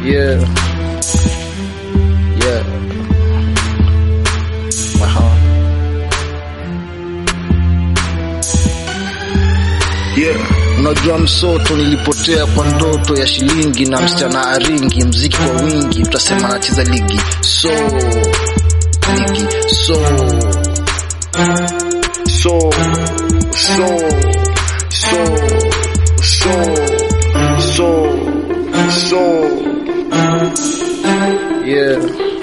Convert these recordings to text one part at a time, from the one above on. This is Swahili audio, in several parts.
Yeah. Yeah. Aha. Yeah. Unajua msoto, nilipotea kwa ndoto ya shilingi na msichana aringi, mziki kwa wingi, utasema nacheza ligi so ligi so so so so so so so yeah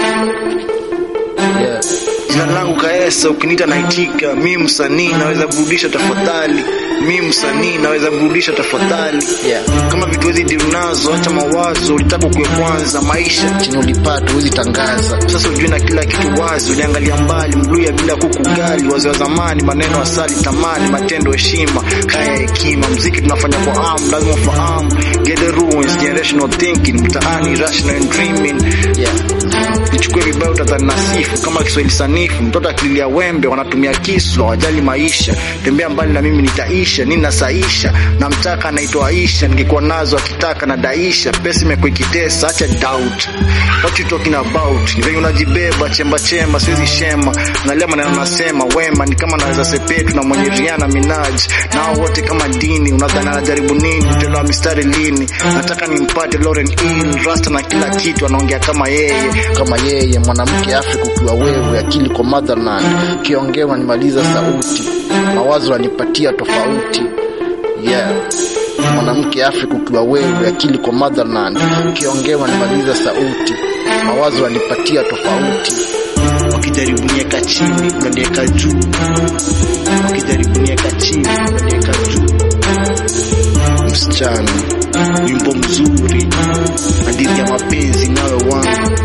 yeah Jina langu Kaesa, ukiniita naitika. Mi msanii naweza burudisha tafadhali, mi msanii naweza burudisha tafadhali. yeah Kama vitu hizi deal nazo, acha mawazo, ulitaka kuwe kwanza maisha. chenye ulipata huwezi tangaza Sasa ujue na kila kitu wazi, uliangalia mbali, mluya bila kukugali, wazee wa zamani, maneno asali, tamani, matendo heshima, kaya hekima, mziki tunafanya kwa amu, lazima ufahamu, get the ruins, generational thinking, mtaani, rational and dreaming, yeah nichukue vibaya utadhani nasifu kama Kiswahili sanifu. Mtoto akililia wembe wanatumia kisu, hawajali maisha. Tembea mbali na mimi nitaisha, nini nasaisha. Namtaka anaitwa Aisha, ningekuwa nazo akitaka na daisha. Pesa imekuwa ikitesa, acha doubt. What you talking about? Ni venye unajibeba chemba chemba, siwezi shema. Angalia maneno nasema, wema ni kama naweza sepetu na mwenye Rihanna Minaj. Nao wote kama dini, unadhani anajaribu nini? Mtendo wa mistari lini? Nataka nimpate Lauren Hill, rasta na kila kitu, anaongea kama yeye. kama yeye mwanamke Afrika ukiwa wewe, akili kwa motherland, kiongea unanimaliza sauti, mawazo unanipatia tofauti. Yeah, mwanamke Afrika ukiwa wewe, akili kwa motherland, kiongea unanimaliza sauti, mawazo unanipatia tofauti. wakijaribu nieka chini unanieka juu, wakijaribu nieka chini unanieka juu. Msichana Wimbo mzuri, hadithi ya mapenzi nawe wangu,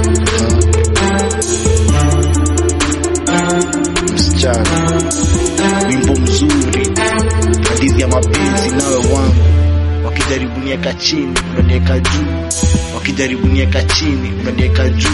msichana wimbo mzuri, hadithi ya mapenzi nawe wangu. Wakijaribu nieka chini unanieka juu, wakijaribu nieka chini unanieka juu.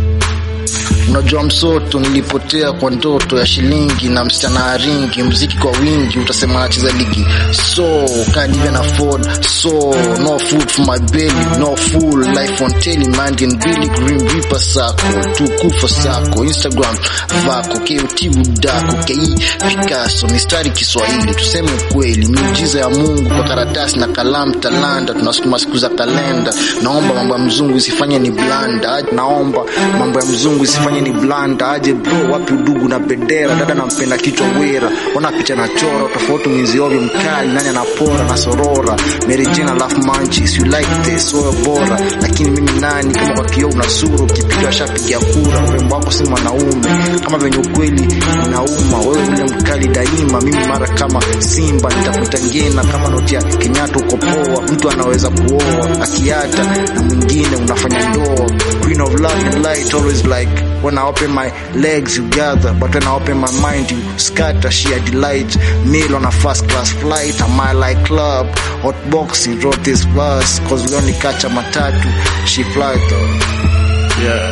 Unajua msoto, nilipotea kwa ndoto ya shilingi na msichana aringi, mziki kwa wingi, utasema nacheza ligi so can't even afford so no food for my belly no full life on telly mind and Billy Green Reaper sako tukufa sako Instagram vako KOT budako KI Picasso mistari Kiswahili, tuseme ukweli, miujiza ya Mungu kwa karatasi na kalamu talanda, tunasukuma siku za kalenda. Naomba mambo ya mzungu isifanye ni blanda, naomba mambo ya mzungu isifanye ni blanda. Aje bro, wapi udugu na bendera? Dada nampenda kichwa wera, ona picha na chora, tofauti mwizi ovyo mkali, nani anapora na sorora. Mary Jane alafu manchis, you like this, wewe bora, lakini mimi nani? Kama kwa kioo una sura, ukipiga shapiga kura, urembo wako si mwanaume, kama venye ukweli inauma. Wewe ule mkali daima, mimi mara kama simba, nitafuta ngena kama noti ya Kenyatta, uko poa. Mtu anaweza kuoa akiata na mwingine unafanya ndoa. Queen of love and light, always like when I open my legs you gather, but when I open my mind you scatter. She a delight, meal on a first class flight, a mile like club, hot box. He wrote this verse, cause we only catch a matatu. She fly though, yeah.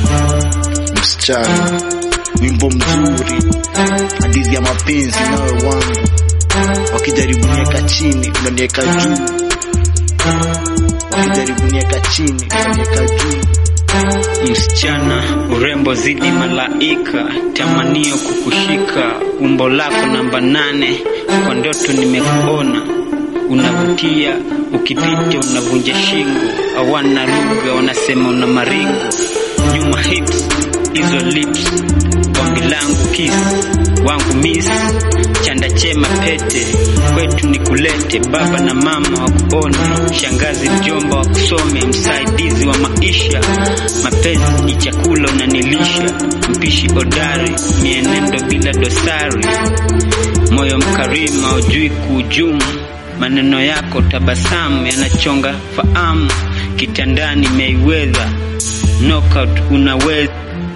Msichana, wimbo mzuri, hadithi ya mapenzi nawe wangu, wakijaribu nieka chini unanieka juu, wakijaribu nieka chini unanieka juu. Msichana urembo zidi malaika, tamanio kukushika, umbo lako namba nane, kwa ndoto nimekuona, unavutia, ukipita unavunja shingo, hawana lugha, wanasema una maringo, nyuma hips hizo lips, ombi langu kiss wangu miss, chanda chema pete, kwetu ni kulete, baba na mama wakuone, shangazi mjomba wakusome, msaidizi wa maisha, mapenzi ni chakula unanilisha, mpishi hodari, mienendo bila dosari, moyo mkarimu haujui kuhujumu, maneno yako tabasamu yanachonga fahamu, kitandani Mayweather knockout unaweza